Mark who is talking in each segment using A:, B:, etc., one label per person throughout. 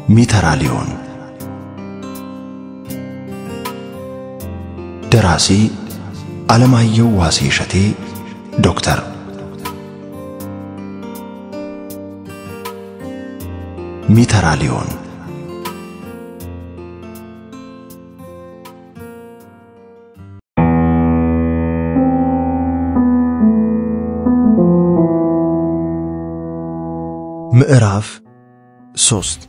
A: ሚተራሊዮን ደራሲ ዓለማየሁ ዋሴ እሸቴ ዶክተር ሚተራሊዮን ምዕራፍ ሶስት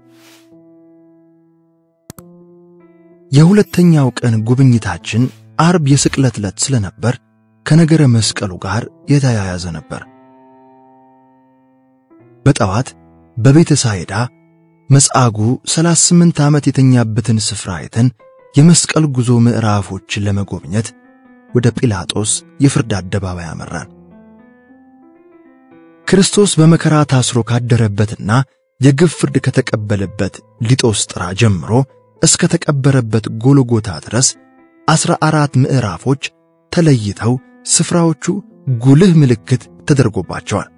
A: የሁለተኛው ቀን ጉብኝታችን አርብ የስቅለት ዕለት ስለነበር ከነገረ መስቀሉ ጋር የተያያዘ ነበር። በጠዋት በቤተ ሳይዳ መጻጉዕ 38 ዓመት የተኛበትን ስፍራ አይተን የመስቀል ጉዞ ምዕራፎችን ለመጎብኘት ወደ ጲላጦስ የፍርድ አደባባይ አመራን። ክርስቶስ በመከራ ታስሮ ካደረበትና የግፍ ፍርድ ከተቀበለበት ሊጦስጥራ ጀምሮ እስከ ተቀበረበት ጎልጎታ ድረስ ዐሥራ አራት ምዕራፎች ተለይተው ስፍራዎቹ ጉልህ ምልክት ተደርጎባቸዋል።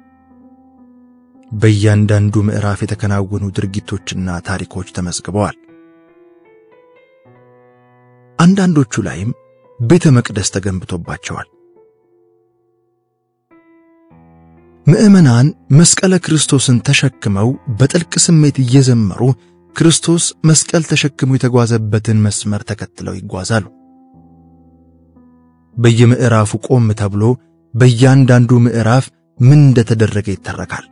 A: በእያንዳንዱ ምዕራፍ የተከናወኑ ድርጊቶችና ታሪኮች ተመዝግበዋል። አንዳንዶቹ ላይም ቤተ መቅደስ ተገንብቶባቸዋል። ምዕመናን መስቀለ ክርስቶስን ተሸክመው በጥልቅ ስሜት እየዘመሩ ክርስቶስ መስቀል ተሸክሞ የተጓዘበትን መስመር ተከትለው ይጓዛሉ። በየምዕራፉ ቆም ተብሎ በእያንዳንዱ ምዕራፍ ምን እንደተደረገ ይተረካል።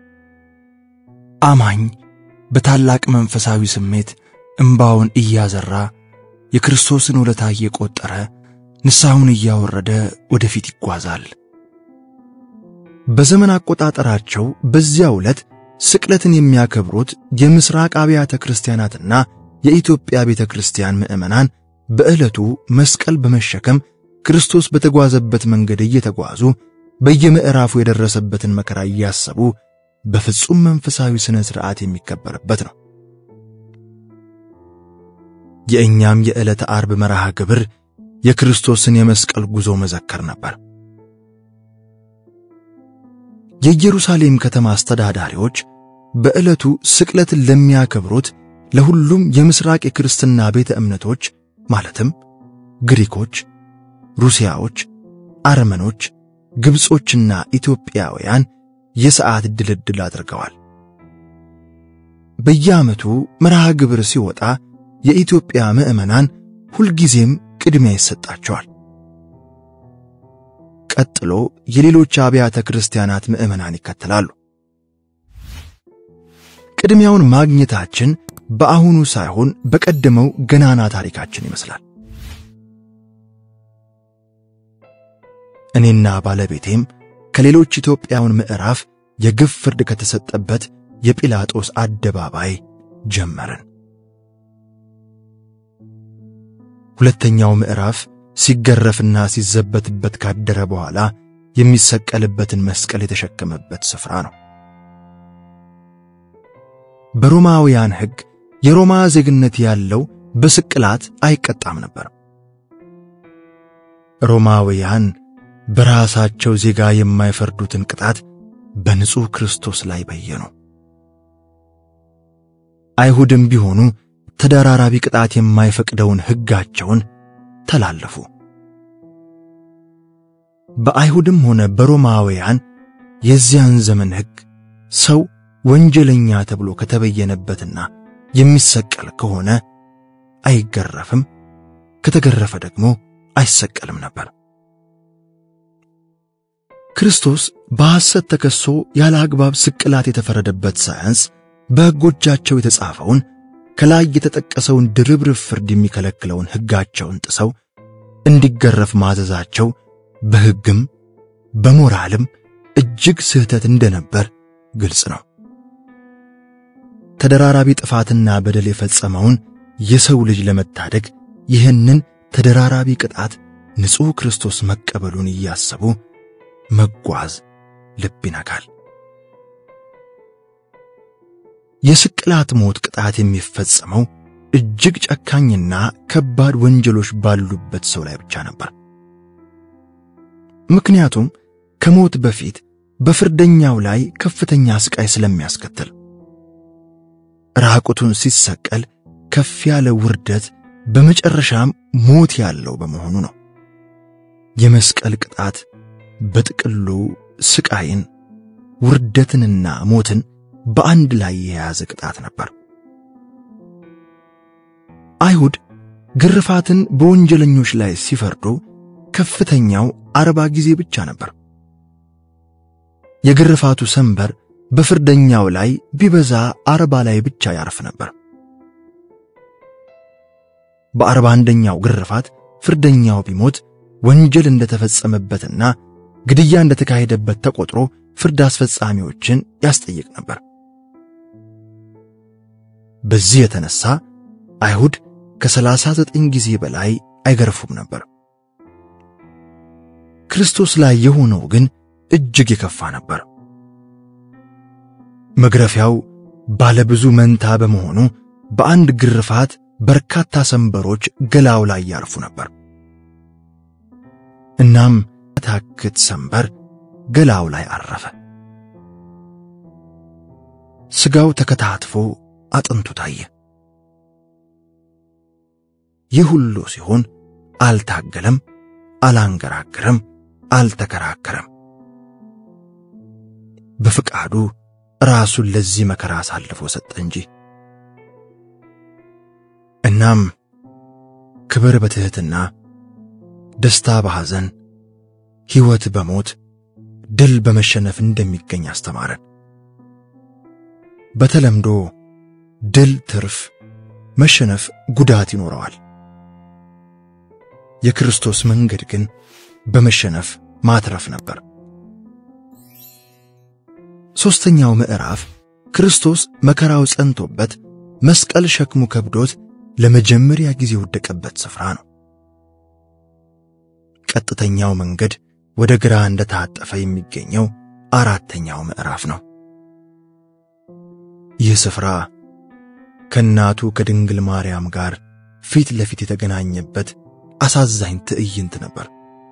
A: አማኝ በታላቅ መንፈሳዊ ስሜት እምባውን እያዘራ የክርስቶስን ውለታ እየቆጠረ ንስሐውን እያወረደ ወደፊት ይጓዛል። በዘመን አቆጣጠራቸው በዚያው ዕለት ስቅለትን የሚያከብሩት የምስራቅ አብያተ ክርስቲያናትና የኢትዮጵያ ቤተ ክርስቲያን ምዕመናን በዕለቱ መስቀል በመሸከም ክርስቶስ በተጓዘበት መንገድ እየተጓዙ በየምዕራፉ የደረሰበትን መከራ እያሰቡ በፍጹም መንፈሳዊ ሥነ ሥርዓት የሚከበርበት ነው። የእኛም የዕለተ ዓርብ መርሃ ግብር የክርስቶስን የመስቀል ጉዞ መዘከር ነበር። የኢየሩሳሌም ከተማ አስተዳዳሪዎች በዕለቱ ስቅለትን ለሚያከብሩት ለሁሉም የምስራቅ የክርስትና ቤተ እምነቶች ማለትም ግሪኮች፣ ሩሲያዎች፣ አርመኖች፣ ግብጾችና ኢትዮጵያውያን የሰዓት ድልድል አድርገዋል። በየዓመቱ መርሃ ግብር ሲወጣ የኢትዮጵያ ምዕመናን ሁልጊዜም ቅድሚያ ይሰጣቸዋል። ቀጥሎ የሌሎች አብያተ ክርስቲያናት ምዕመናን ይከተላሉ። ቅድሚያውን ማግኘታችን በአሁኑ ሳይሆን በቀደመው ገናና ታሪካችን ይመስላል። እኔና ባለቤቴም ከሌሎች ኢትዮጵያውን ምዕራፍ የግፍ ፍርድ ከተሰጠበት የጲላጦስ አደባባይ ጀመርን። ሁለተኛው ምዕራፍ ሲገረፍና ሲዘበትበት ካደረ በኋላ የሚሰቀልበትን መስቀል የተሸከመበት ስፍራ ነው። በሮማውያን ሕግ የሮማ ዜግነት ያለው በስቅላት አይቀጣም ነበር። ሮማውያን በራሳቸው ዜጋ የማይፈርዱትን ቅጣት በንጹሕ ክርስቶስ ላይ በየኑ። አይሁድም ቢሆኑ ተደራራቢ ቅጣት የማይፈቅደውን ሕጋቸውን ተላለፉ። በአይሁድም ሆነ በሮማውያን የዚያን ዘመን ሕግ ሰው ወንጀለኛ ተብሎ ከተበየነበትና የሚሰቀል ከሆነ አይገረፍም፣ ከተገረፈ ደግሞ አይሰቀልም ነበር። ክርስቶስ በሐሰት ተከሶ ያለ አግባብ ስቅላት የተፈረደበት ሳያንስ በሕጎቻቸው የተጻፈውን ከላይ የተጠቀሰውን ድርብርብ ፍርድ የሚከለክለውን ሕጋቸውን ጥሰው እንዲገረፍ ማዘዛቸው በሕግም በሞራልም እጅግ ስህተት እንደነበር ግልጽ ነው። ተደራራቢ ጥፋትና በደል የፈጸመውን የሰው ልጅ ለመታደግ ይህንን ተደራራቢ ቅጣት ንጹሕ ክርስቶስ መቀበሉን እያሰቡ መጓዝ ልብ ይነካል። የስቅላት ሞት ቅጣት የሚፈጸመው እጅግ ጨካኝና ከባድ ወንጀሎች ባሉበት ሰው ላይ ብቻ ነበር። ምክንያቱም ከሞት በፊት በፍርደኛው ላይ ከፍተኛ ስቃይ ስለሚያስከትል ራቁቱን ሲሰቀል ከፍ ያለ ውርደት በመጨረሻም ሞት ያለው በመሆኑ ነው። የመስቀል ቅጣት በጥቅሉ ስቃይን፣ ውርደትንና ሞትን በአንድ ላይ የያዘ ቅጣት ነበር። አይሁድ ግርፋትን በወንጀለኞች ላይ ሲፈርዱ ከፍተኛው አርባ ጊዜ ብቻ ነበር። የግርፋቱ ሰንበር በፍርደኛው ላይ ቢበዛ አርባ ላይ ብቻ ያርፍ ነበር። በአርባ አንደኛው ግርፋት ፍርደኛው ቢሞት ወንጀል እንደተፈጸመበትና ግድያ እንደተካሄደበት ተቆጥሮ ፍርድ አስፈጻሚዎችን ያስጠይቅ ነበር። በዚህ የተነሳ አይሁድ ከሰላሳ ዘጠኝ ጊዜ በላይ አይገርፉም ነበር። ክርስቶስ ላይ የሆነው ግን እጅግ የከፋ ነበር። መግረፊያው ባለብዙ መንታ በመሆኑ በአንድ ግርፋት በርካታ ሰንበሮች ገላው ላይ ያርፉ ነበር። እናም ታክት ሰንበር ገላው ላይ አረፈ። ሥጋው ተከታትፎ አጥንቱ ታየ። ይህ ሁሉ ሲሆን አልታገለም፣ አላንገራገረም፣ አልተከራከረም። በፍቃዱ ራሱን ለዚህ መከራ አሳልፎ ሰጠ እንጂ። እናም ክብር በትሕትና፣ ደስታ በሐዘን፣ ሕይወት በሞት፣ ድል በመሸነፍ እንደሚገኝ አስተማረን። በተለምዶ ድል ትርፍ፣ መሸነፍ ጉዳት ይኖረዋል። የክርስቶስ መንገድ ግን በመሸነፍ ማትረፍ ነበር። ሦስተኛው ምዕራፍ ክርስቶስ መከራው ጸንቶበት መስቀል ሸክሙ ከብዶት ለመጀመሪያ ጊዜ የወደቀበት ስፍራ ነው። ቀጥተኛው መንገድ ወደ ግራ እንደታጠፈ የሚገኘው አራተኛው ምዕራፍ ነው። ይህ ስፍራ ከእናቱ ከድንግል ማርያም ጋር ፊት ለፊት የተገናኘበት አሳዛኝ ትዕይንት ነበር።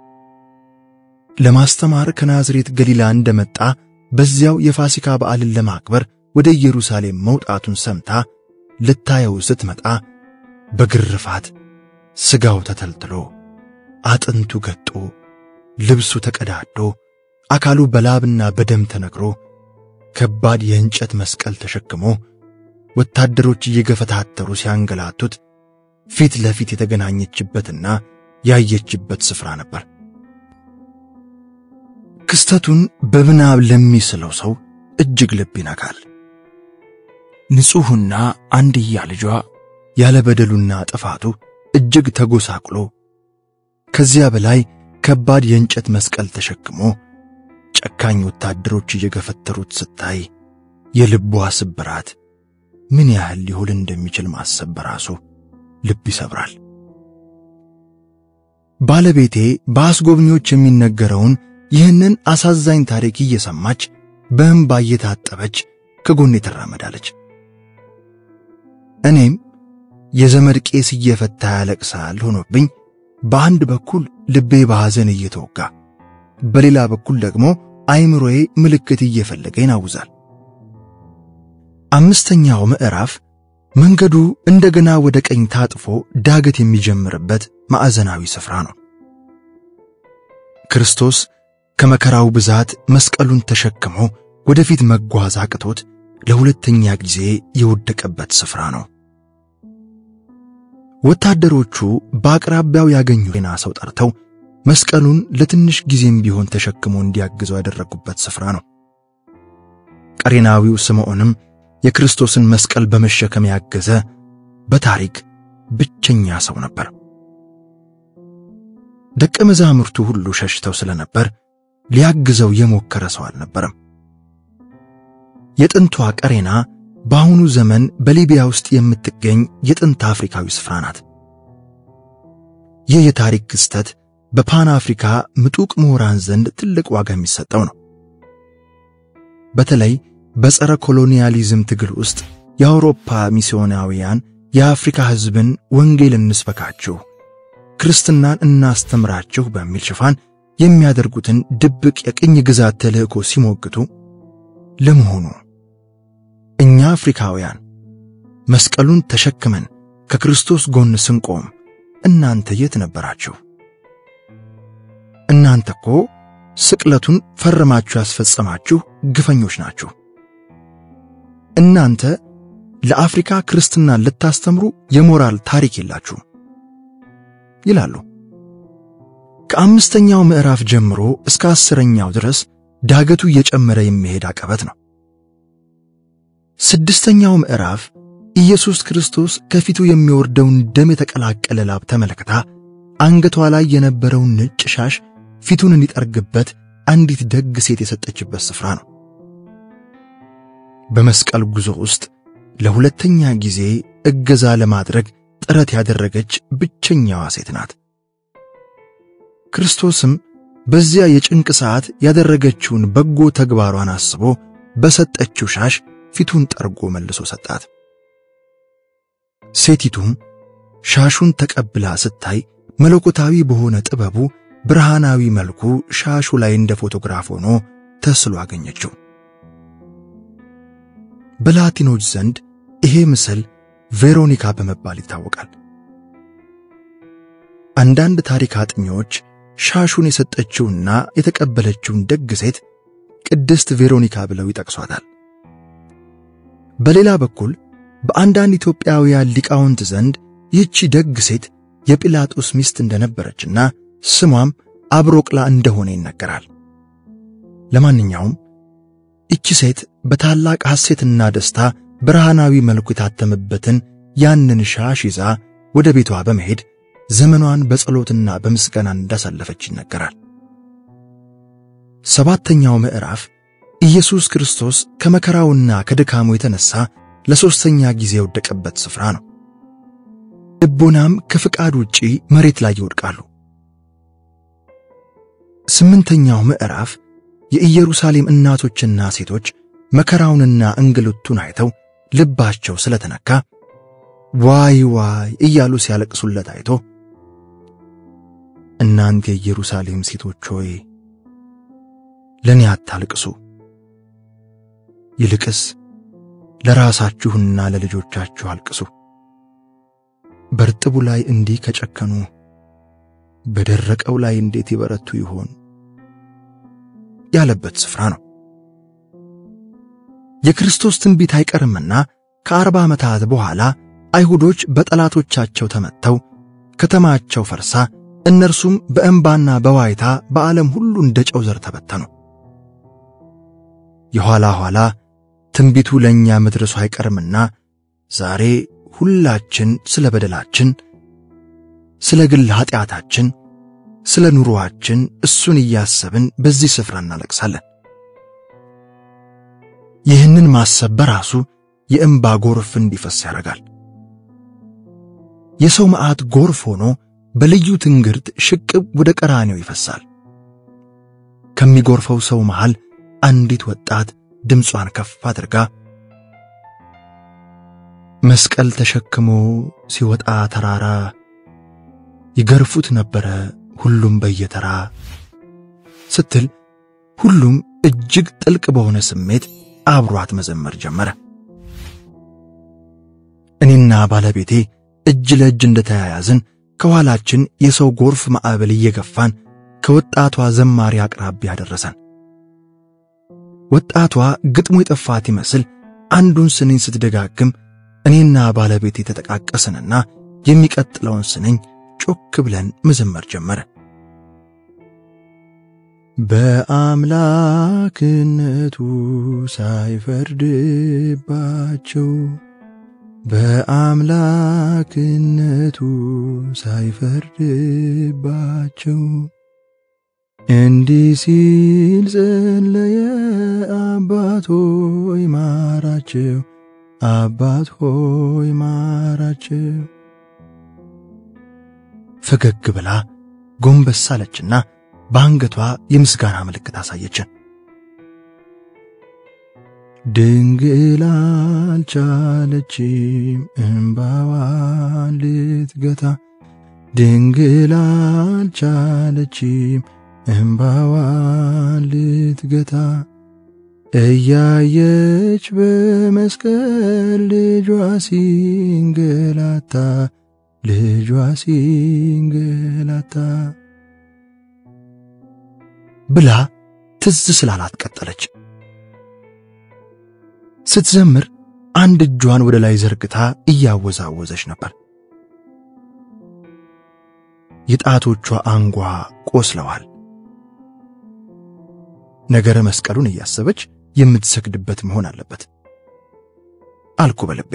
A: ለማስተማር ከናዝሬት ገሊላ እንደመጣ በዚያው የፋሲካ በዓልን ለማክበር ወደ ኢየሩሳሌም መውጣቱን ሰምታ ልታየው ስትመጣ በግርፋት ሥጋው ተተልትሎ አጥንቱ ገጦ ልብሱ ተቀዳዶ አካሉ በላብና በደም ተነክሮ ከባድ የእንጨት መስቀል ተሸክሞ ወታደሮች እየገፈታተሩ ሲያንገላቱት ፊት ለፊት የተገናኘችበትና ያየችበት ስፍራ ነበር። ክስተቱን በምናብ ለሚስለው ሰው እጅግ ልብ ይነካል። ንጹሕና አንድያ ልጇ ያለ በደሉና ጥፋቱ እጅግ ተጎሳቅሎ ከዚያ በላይ ከባድ የእንጨት መስቀል ተሸክሞ ጨካኝ ወታደሮች እየገፈተሩት ስታይ የልቧ ስብራት ምን ያህል ሊሆን እንደሚችል ማሰብ በራሱ ልብ ይሰብራል። ባለቤቴ በአስጎብኚዎች የሚነገረውን ይህንን አሳዛኝ ታሪክ እየሰማች በእንባ እየታጠበች ከጎኔ ትራመዳለች። እኔም የዘመድ ቄስ እየፈታ ያለቅሳል ሆኖብኝ በአንድ በኩል ልቤ በሐዘን እየተወጋ በሌላ በኩል ደግሞ አይምሮዬ ምልክት እየፈለገ ይናውዛል። አምስተኛው ምዕራፍ መንገዱ እንደገና ወደ ቀኝ ታጥፎ ዳገት የሚጀምርበት ማዕዘናዊ ስፍራ ነው። ክርስቶስ ከመከራው ብዛት መስቀሉን ተሸክሞ ወደፊት መጓዝ አቅቶት ለሁለተኛ ጊዜ የወደቀበት ስፍራ ነው። ወታደሮቹ በአቅራቢያው ያገኙ ሌላ ሰው ጠርተው መስቀሉን ለትንሽ ጊዜም ቢሆን ተሸክሞ እንዲያግዘው ያደረጉበት ስፍራ ነው። ቀሬናዊው ስምዖንም የክርስቶስን መስቀል በመሸከም ያገዘ በታሪክ ብቸኛ ሰው ነበር። ደቀ መዛሙርቱ ሁሉ ሸሽተው ስለነበር ሊያግዘው የሞከረ ሰው አልነበረም። የጥንቷ ቀሬና በአሁኑ ዘመን በሊቢያ ውስጥ የምትገኝ የጥንት አፍሪካዊ ስፍራ ናት። ይህ የታሪክ ክስተት በፓን አፍሪካ ምጡቅ ምሁራን ዘንድ ትልቅ ዋጋ የሚሰጠው ነው። በተለይ በጸረ ኮሎኒያሊዝም ትግል ውስጥ የአውሮፓ ሚስዮናውያን የአፍሪካ ሕዝብን ወንጌል እንስበካችሁ፣ ክርስትናን እናስተምራችሁ በሚል ሽፋን የሚያደርጉትን ድብቅ የቅኝ ግዛት ተልእኮ ሲሞግቱ ለመሆኑ እኛ አፍሪካውያን መስቀሉን ተሸክመን ከክርስቶስ ጎን ስንቆም እናንተ የት ነበራችሁ? እናንተ እኮ ስቅለቱን ፈርማችሁ ያስፈጸማችሁ ግፈኞች ናችሁ። እናንተ ለአፍሪካ ክርስትናን ልታስተምሩ የሞራል ታሪክ የላችሁም ይላሉ። ከአምስተኛው ምዕራፍ ጀምሮ እስከ አስረኛው ድረስ ዳገቱ እየጨመረ የሚሄድ አቀበት ነው። ስድስተኛው ምዕራፍ ኢየሱስ ክርስቶስ ከፊቱ የሚወርደውን ደም የተቀላቀለ ላብ ተመልክታ አንገቷ ላይ የነበረውን ነጭ ሻሽ ፊቱን እንዲጠርግበት አንዲት ደግ ሴት የሰጠችበት ስፍራ ነው። በመስቀል ጉዞ ውስጥ ለሁለተኛ ጊዜ እገዛ ለማድረግ ጥረት ያደረገች ብቸኛዋ ሴት ናት። ክርስቶስም በዚያ የጭንቅ ሰዓት ያደረገችውን በጎ ተግባሯን አስቦ በሰጠችው ሻሽ ፊቱን ጠርጎ መልሶ ሰጣት። ሴቲቱም ሻሹን ተቀብላ ስታይ መለኮታዊ በሆነ ጥበቡ ብርሃናዊ መልኩ ሻሹ ላይ እንደ ፎቶግራፍ ሆኖ ተስሎ አገኘችው። በላቲኖች ዘንድ ይሄ ምስል ቬሮኒካ በመባል ይታወቃል። አንዳንድ ታሪክ አጥኚዎች ሻሹን የሰጠችውና የተቀበለችውን ደግ ሴት ቅድስት ቬሮኒካ ብለው ይጠቅሷታል። በሌላ በኩል በአንዳንድ ኢትዮጵያውያን ሊቃውንት ዘንድ ይህቺ ደግ ሴት የጲላጦስ ሚስት እንደነበረችና ስሟም አብሮቅላ እንደሆነ ይነገራል። ለማንኛውም ይቺ ሴት በታላቅ ሐሴትና ደስታ ብርሃናዊ መልኩ የታተመበትን ያንን ሻሽ ይዛ ወደ ቤቷ በመሄድ ዘመኗን በጸሎትና በምስጋና እንዳሳለፈች ይነገራል። ሰባተኛው ምዕራፍ ኢየሱስ ክርስቶስ ከመከራውና ከድካሙ የተነሳ ለሦስተኛ ጊዜ የወደቀበት ስፍራ ነው። ልቦናም ከፍቃድ ውጪ መሬት ላይ ይወድቃሉ። ስምንተኛው ምዕራፍ የኢየሩሳሌም እናቶችና ሴቶች መከራውንና እንግልቱን አይተው ልባቸው ስለተነካ ዋይ ዋይ እያሉ ሲያለቅሱለት አይቶ እናንተ የኢየሩሳሌም ሴቶች ሆይ ለእኔ አታልቅሱ፣ ይልቅስ ለራሳችሁና ለልጆቻችሁ አልቅሱ። በርጥቡ ላይ እንዲህ ከጨከኑ በደረቀው ላይ እንዴት ይበረቱ ይሆን ያለበት ስፍራ ነው። የክርስቶስ ትንቢት አይቀርምና ከአርባ ዓመታት በኋላ አይሁዶች በጠላቶቻቸው ተመተው ከተማቸው ፈርሳ እነርሱም በእንባና በዋይታ በዓለም ሁሉ እንደ ጨው ዘር ተበተኑ። የኋላ ኋላ ትንቢቱ ለእኛ መድረሱ አይቀርምና ዛሬ ሁላችን ስለ በደላችን፣ ስለ ግል ኀጢአታችን፣ ስለ ኑሮአችን እሱን እያሰብን በዚህ ስፍራ እናለቅሳለን። ይህንን ማሰብ በራሱ የእንባ ጎርፍ እንዲፈስ ያደርጋል። የሰው መዓት ጎርፍ ሆኖ በልዩ ትንግርት ሽቅብ ወደ ቀራኔው ይፈሳል። ከሚጎርፈው ሰው መሃል አንዲት ወጣት ድምጿን ከፍ አድርጋ መስቀል ተሸክሞ ሲወጣ ተራራ ይገርፉት ነበረ ሁሉም በየተራ ስትል ሁሉም እጅግ ጥልቅ በሆነ ስሜት አብሯት መዘመር ጀመረ። እኔና ባለቤቴ እጅ ለእጅ እንደተያያዝን ከኋላችን የሰው ጎርፍ ማዕበል እየገፋን ከወጣቷ ዘማሪ አቅራቢያ ደረሰን። ወጣቷ ግጥሙ የጠፋት ይመስል አንዱን ስንኝ ስትደጋግም እኔና ባለቤቴ ተጠቃቀስንና የሚቀጥለውን ስንኝ ጮክ ብለን መዘመር ጀመረ። በአምላክነቱ ሳይፈርድባቸው በአምላክነቱ ሳይፈርድባቸው እንዲህ ሲል ጸለየ፣ አባት ሆይ ማራቸው፣ አባት ሆይ ማራቸው። ፈገግ ብላ ጎንበስ አለችና በአንገቷ የምስጋና ምልክት አሳየችን። ድንግል አልቻለችም እምባዋን ልትገታ፣ ድንግል አልቻለችም እምባዋን ልትገታ። እያየች በመስቀል ልጇ ሲንገላታ ልጇ ሲንገላታ ብላ ትዝ ስላላት ቀጠለች። ስትዘምር አንድ እጇን ወደ ላይ ዘርግታ እያወዛወዘች ነበር። የጣቶቿ አንጓ ቆስለዋል። ነገረ መስቀሉን እያሰበች የምትሰግድበት መሆን አለበት አልኩ በልቤ።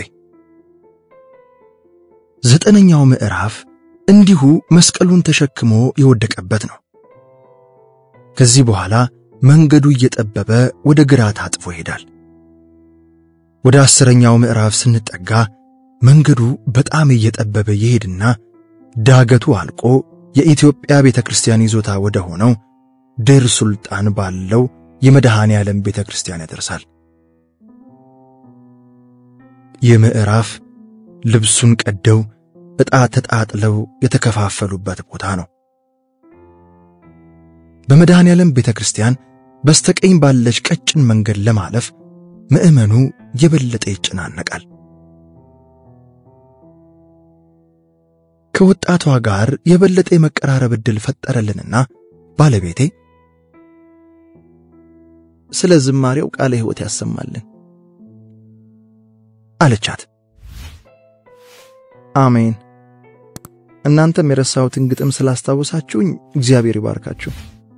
A: ዘጠነኛው ምዕራፍ እንዲሁ መስቀሉን ተሸክሞ የወደቀበት ነው። ከዚህ በኋላ መንገዱ እየጠበበ ወደ ግራ ታጥፎ ይሄዳል። ወደ አስረኛው ምዕራፍ ስንጠጋ መንገዱ በጣም እየጠበበ ይሄድና ዳገቱ አልቆ የኢትዮጵያ ቤተ ክርስቲያን ይዞታ ወደ ሆነው ድር ሱልጣን ባለው የመድኃኔ ዓለም ቤተ ክርስቲያን ያደርሳል። ይህ ምዕራፍ ልብሱን ቀደው ዕጣ ተጣጥለው የተከፋፈሉበት ቦታ ነው። በመድኃኔ ዓለም ቤተ ክርስቲያን በስተቀኝ ባለች ቀጭን መንገድ ለማለፍ ምዕመኑ የበለጠ ይጨናነቃል። ከወጣቷ ጋር የበለጠ የመቀራረብ ዕድል ፈጠረልንና ባለቤቴ
B: ስለ ዝማሬው ቃለ ሕይወት ያሰማልን
A: አለቻት።
B: አሜን። እናንተም የረሳሁትን ግጥም ስላስታወሳችሁኝ እግዚአብሔር ይባርካችሁ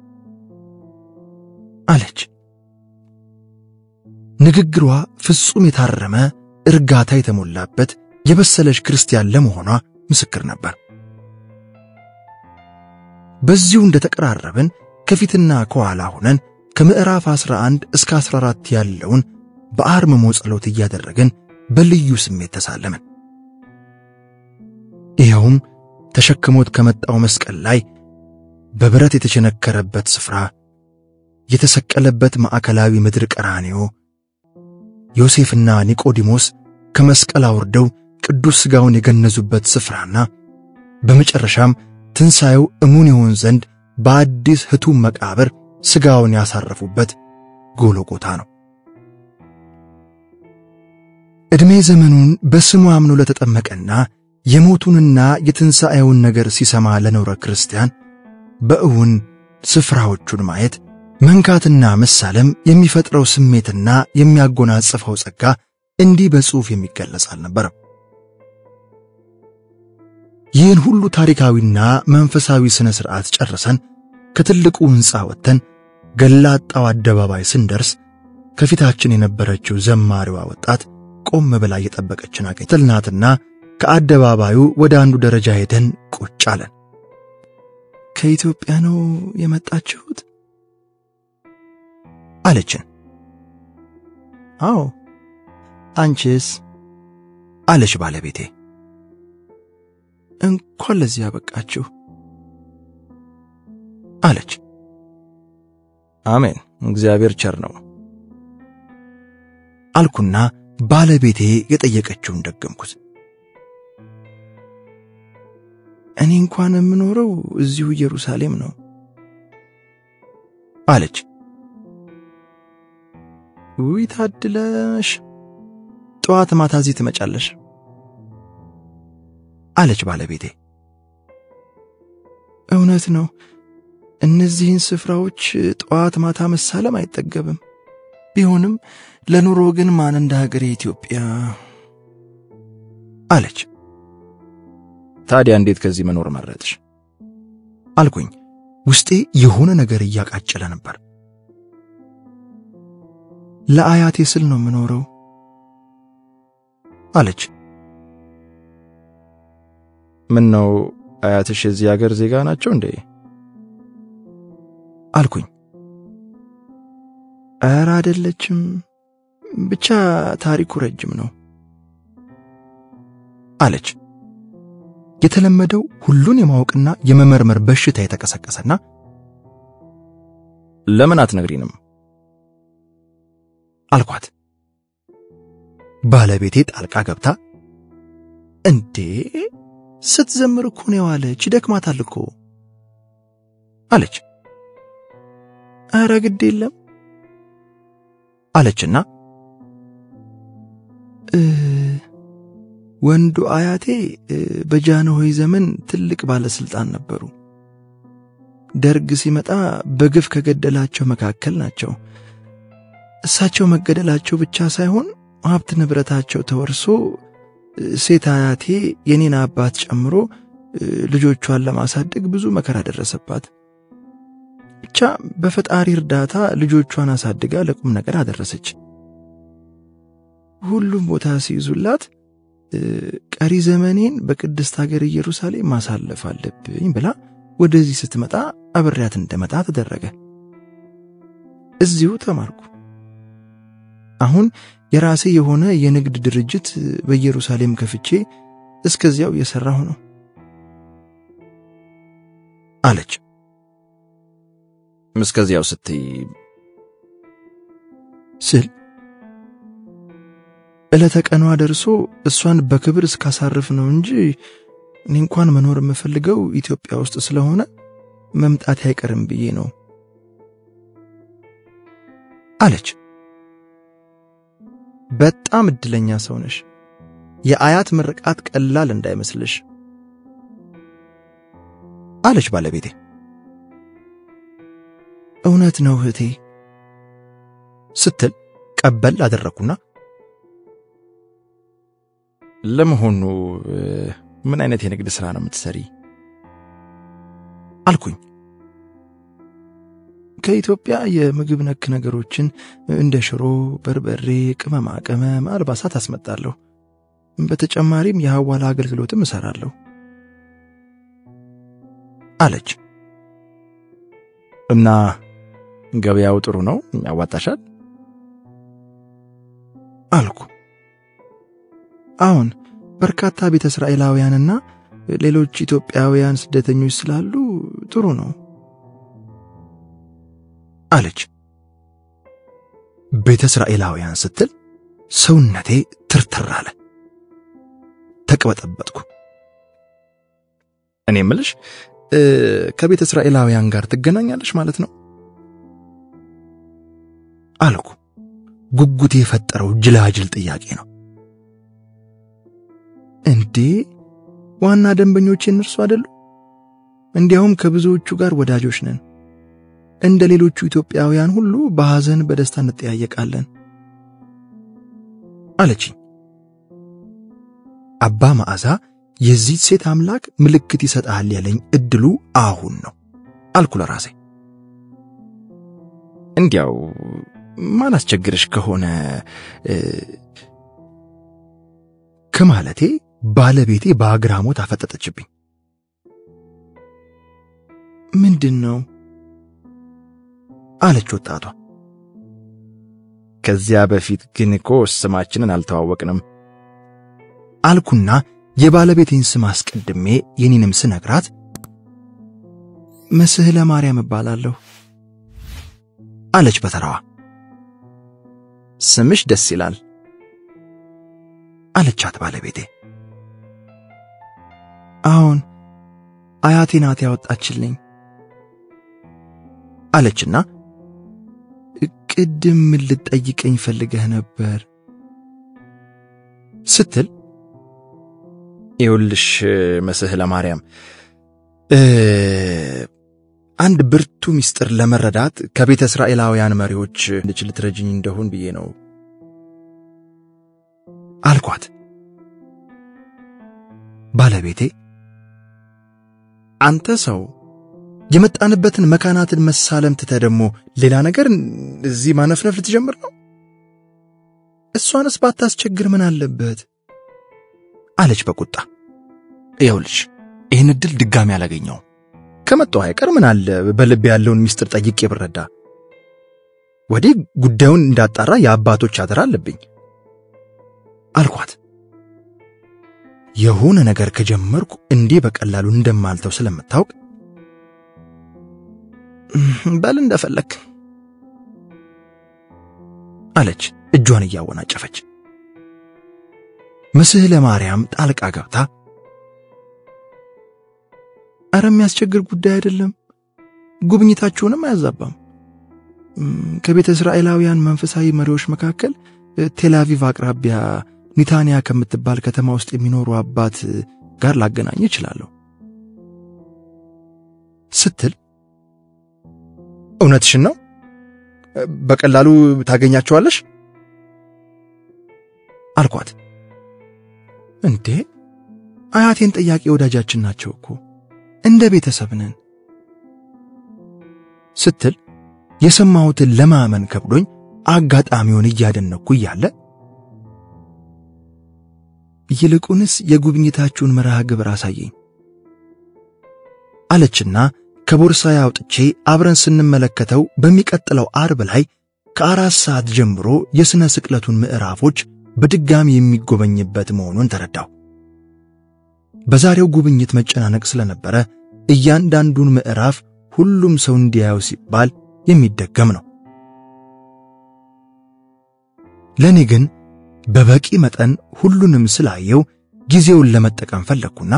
A: አለች። ንግግሯ ፍጹም የታረመ እርጋታ የተሞላበት የበሰለች ክርስቲያን ለመሆኗ ምስክር ነበር። በዚሁ እንደተቀራረብን ከፊትና ከኋላ ሆነን ከምዕራፍ 11 እስከ 14 ያለውን በአርምሞ ጸሎት እያደረግን በልዩ ስሜት ተሳለምን። ይኸውም ተሸክሞት ከመጣው መስቀል ላይ በብረት የተቸነከረበት ስፍራ፣ የተሰቀለበት ማዕከላዊ ምድር ቀራንዮ፣ ዮሴፍና ኒቆዲሞስ ከመስቀል አውርደው ቅዱስ ሥጋውን የገነዙበት ስፍራና በመጨረሻም ትንሣኤው እሙን ይሆን ዘንድ በአዲስ ሕቱም መቃብር ሥጋውን ያሳረፉበት ጎልጎታ ነው። ዕድሜ ዘመኑን በስሙ አምኖ ለተጠመቀና የሞቱንና የትንሣኤውን ነገር ሲሰማ ለኖረ ክርስቲያን በእውን ስፍራዎቹን ማየት መንካትና መሳለም የሚፈጥረው ስሜትና የሚያጎናጽፈው ጸጋ እንዲህ በጽሑፍ የሚገለጽ አልነበረም። ይህን ሁሉ ታሪካዊና መንፈሳዊ ሥነ ሥርዓት ጨርሰን ከትልቁ ሕንፃ ወጥተን ገላጣው አደባባይ ስንደርስ ከፊታችን የነበረችው ዘማሪዋ ወጣት ቆም ብላ እየጠበቀችን አገኘናትና ከአደባባዩ ወደ አንዱ ደረጃ ሄደን ቁጭ አለን።
B: ከኢትዮጵያ ነው የመጣችሁት?
A: አለችን።
B: አዎ። አንቺስ?
A: አለች ባለቤቴ።
B: እንኳን ለዚህ ያበቃችሁ
A: አለች።
B: አሜን፣ እግዚአብሔር ቸር ነው
A: አልኩና ባለቤቴ የጠየቀችውን ደገምኩት።
B: እኔ እንኳን የምኖረው እዚሁ ኢየሩሳሌም ነው
A: አለች።
B: ውይ ታድለሽ፣ ጠዋት ማታ እዚህ ትመጫለሽ
A: አለች ባለቤቴ።
B: እውነት ነው። እነዚህን ስፍራዎች ጠዋት ማታ መሳለም አይጠገብም። ቢሆንም ለኑሮ ግን ማን እንደ ሀገሬ ኢትዮጵያ
A: አለች።
B: ታዲያ እንዴት ከዚህ መኖር መረጥሽ?
A: አልኩኝ። ውስጤ የሆነ ነገር እያቃጨለ ነበር።
B: ለአያቴ ስል ነው የምኖረው
A: አለች።
B: ምን ነው አያትሽ የዚህ ሀገር ዜጋ ናቸው እንዴ?
A: አልኩኝ።
B: ኧረ አይደለችም፣ ብቻ ታሪኩ ረጅም ነው
A: አለች። የተለመደው ሁሉን የማወቅና የመመርመር በሽታ የተቀሰቀሰና
B: ለምን አትነግሪንም
A: አልኳት። ባለቤቴ ጣልቃ ገብታ
B: እንዴ ስትዘምር እኮ ነው የዋለች፣ ይደክማታል እኮ
A: አለች።
B: ኧረ ግድ የለም
A: አለችና
B: ወንዱ አያቴ በጃንሆይ ዘመን ትልቅ ባለስልጣን ነበሩ። ደርግ ሲመጣ በግፍ ከገደላቸው መካከል ናቸው። እሳቸው መገደላቸው ብቻ ሳይሆን ሀብት ንብረታቸው ተወርሶ ሴት አያቴ የኔን አባት ጨምሮ ልጆቿን ለማሳደግ ብዙ መከራ ደረሰባት። ብቻ በፈጣሪ እርዳታ ልጆቿን አሳድጋ ለቁም ነገር አደረሰች። ሁሉም ቦታ ሲይዙላት ቀሪ ዘመኔን በቅድስት ሀገር ኢየሩሳሌም ማሳለፍ አለብኝ ብላ ወደዚህ ስትመጣ አብሬያት እንደመጣ ተደረገ። እዚሁ ተማርኩ። አሁን የራሴ የሆነ የንግድ ድርጅት በኢየሩሳሌም ከፍቼ እስከዚያው እየሰራሁ ነው
A: አለች። እስከዚያው ስትይ
B: ስል ዕለተ ቀኗ ደርሶ እሷን በክብር እስካሳርፍ ነው እንጂ እኔ እንኳን መኖር የምፈልገው ኢትዮጵያ ውስጥ ስለሆነ መምጣት አይቀርም ብዬ ነው
A: አለች። በጣም እድለኛ ሰው ነሽ። የአያት ምርቃት ቀላል እንዳይመስልሽ አለች ባለቤቴ።
B: እውነት ነው እህቴ
A: ስትል ቀበል አደረግኩና ለመሆኑ ምን አይነት የንግድ ሥራ ነው የምትሰሪ? አልኩኝ።
B: ከኢትዮጵያ የምግብ ነክ ነገሮችን እንደ ሽሮ፣ በርበሬ፣ ቅመማ ቅመም፣ አልባሳት አስመጣለሁ። በተጨማሪም የሐዋላ አገልግሎትም እሰራለሁ
A: አለች። እና ገበያው ጥሩ ነው? ያዋጣሻል?
B: አልኩ። አሁን በርካታ ቤተ እስራኤላውያንና ሌሎች ኢትዮጵያውያን ስደተኞች ስላሉ ጥሩ ነው
A: አለች። ቤተ እስራኤላውያን ስትል ሰውነቴ ትርትር አለ። ተቅበጠበጥኩ። እኔ ምልሽ ከቤተ እስራኤላውያን ጋር ትገናኛለሽ ማለት ነው አልኩ። ጉጉቴ የፈጠረው ጅላጅል ጥያቄ ነው።
B: እንዴ ዋና ደንበኞቼ እነርሱ አይደሉ? እንዲያውም ከብዙዎቹ ጋር ወዳጆች ነን። እንደ ሌሎቹ ኢትዮጵያውያን ሁሉ በሐዘን በደስታ እንጠያየቃለን
A: አለችኝ። አባ መዓዛ የዚህ ሴት አምላክ ምልክት ይሰጣል ያለኝ እድሉ አሁን ነው አልኩ ለራሴ። እንዲያው ማን አስቸግርሽ ከሆነ ከማለቴ ባለቤቴ በአግራሞት አፈጠጠችብኝ።
B: ምንድን ነው
A: አለች ወጣቷ። ከዚያ በፊት ግን እኮ ስማችንን አልተዋወቅንም አልኩና የባለቤቴን ስም አስቀድሜ የኔንም ስነግራት
B: መስህለ ማርያም እባላለሁ
A: አለች በተራዋ። ስምሽ ደስ ይላል አለቻት ባለቤቴ።
B: አሁን አያቴ ናት ያወጣችልኝ
A: አለችና
B: ቅድም ምን ልትጠይቀኝ ፈልገህ ነበር
A: ስትል ይኸውልሽ መስህለ ማርያም አንድ ብርቱ ምስጢር ለመረዳት ከቤተ እስራኤላውያን መሪዎች ልጅ ልትረጅኝ እንደሆን ብዬ ነው አልኳት። ባለቤቴ አንተ ሰው የመጣንበትን መካናትን መሳለም ትተህ ደግሞ ሌላ ነገር እዚህ ማነፍነፍ ልትጀምር ነው?
B: እሷንስ ባታስቸግር ምን አለበት?
A: አለች በቁጣ። ይኸውልሽ ይህን ዕድል ድጋሚ አላገኘውም። ከመጣሁ አይቀር ምን አለ በልብ ያለውን ምስጢር ጠይቄ ብረዳ። ወዲህ ጉዳዩን እንዳጣራ የአባቶች አደራ አለብኝ አልኳት። የሆነ ነገር ከጀመርኩ እንዲህ በቀላሉ እንደማልተው ስለምታውቅ
B: በል እንደፈለክ
A: አለች እጇን እያወናጨፈች። መስህለ ማርያም ጣልቃ ገብታ
B: አረ የሚያስቸግር ጉዳይ አይደለም፣ ጉብኝታችሁንም አያዛባም። ከቤተ እስራኤላውያን መንፈሳዊ መሪዎች መካከል ቴልአቪቭ አቅራቢያ ኒታንያ ከምትባል ከተማ ውስጥ የሚኖሩ አባት ጋር ላገናኝ እችላለሁ
A: ስትል እውነትሽን ነው? በቀላሉ ታገኛቸዋለሽ?
B: አልኳት። እንዴ አያቴን ጠያቂ ወዳጃችን ናቸው እኮ እንደ ቤተሰብ ነን
A: ስትል የሰማሁትን ለማመን ከብዶኝ አጋጣሚውን እያደነኩ እያለ
B: ይልቁንስ የጉብኝታችሁን መርሃ ግብር አሳየኝ
A: አለችና ከቦርሳዬ አውጥቼ አብረን ስንመለከተው በሚቀጥለው አርብ ላይ ከአራት ሰዓት ጀምሮ የሥነ ስቅለቱን ምዕራፎች በድጋሚ የሚጎበኝበት መሆኑን ተረዳሁ። በዛሬው ጉብኝት መጨናነቅ ስለነበረ እያንዳንዱን ምዕራፍ ሁሉም ሰው እንዲያየው ሲባል የሚደገም ነው። ለእኔ ግን በበቂ መጠን ሁሉንም ስላየው ጊዜውን ለመጠቀም ፈለግኩና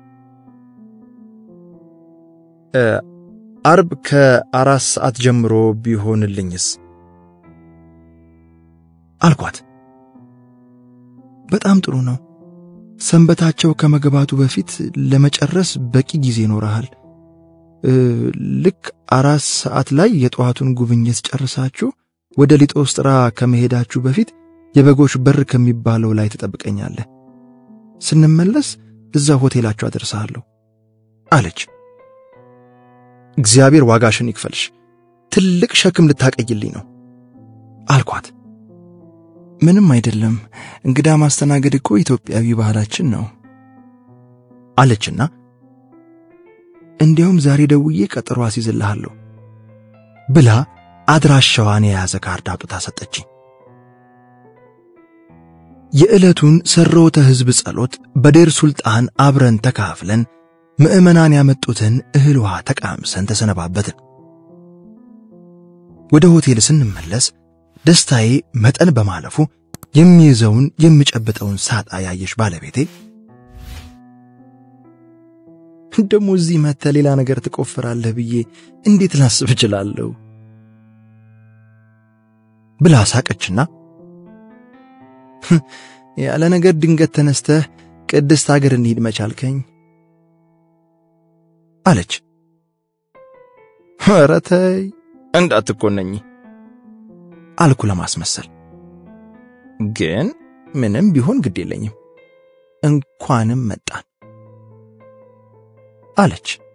A: አርብ ከአራት ሰዓት ጀምሮ ቢሆንልኝስ አልኳት።
B: በጣም ጥሩ ነው። ሰንበታቸው ከመግባቱ በፊት ለመጨረስ በቂ ጊዜ ይኖረሃል። ልክ አራት ሰዓት ላይ የጠዋቱን ጉብኝት ጨርሳችሁ ወደ ሊጦስጥራ ከመሄዳችሁ በፊት የበጎች በር ከሚባለው ላይ ትጠብቀኛለህ። ስንመለስ እዛ ሆቴላችሁ አደርሳለሁ
A: አለች። እግዚአብሔር ዋጋሽን ይክፈልሽ፣ ትልቅ ሸክም ልታቀይልኝ ነው አልኳት።
B: ምንም አይደለም፣ እንግዳ ማስተናገድ እኮ ኢትዮጵያዊ ባህላችን ነው
A: አለችና
B: እንዲያውም ዛሬ ደውዬ ቀጠሮ አስይዝልሃለሁ
A: ብላ አድራሻዋን የያዘ ካርድ አውጥታ ሰጠችኝ። የዕለቱን ሰሮተ ሕዝብ ጸሎት በዴር ሱልጣን አብረን ተካፍለን ምዕመናን ያመጡትን እህል ውሃ ተቃምሰን ተሰነባበትን። ወደ ሆቴል ስንመለስ ደስታዬ መጠን በማለፉ የሚይዘውን የምጨብጠውን ሳጣ ያየሽ ባለቤቴ
B: ደግሞ እዚህ መጥተህ ሌላ ነገር ትቆፍራለህ ብዬ እንዴት ላስብ እችላለሁ
A: ብላ ሳቀችና
B: ያለ ነገር ድንገት ተነስተህ ቅድስት አገር እንሂድ መቻልከኝ
A: አለች።
B: ኧረ ተይ እንዳትኮነኝ
A: አልኩ ለማስመሰል።
B: ግን ምንም ቢሆን ግድ የለኝም እንኳንም መጣን
A: አለች።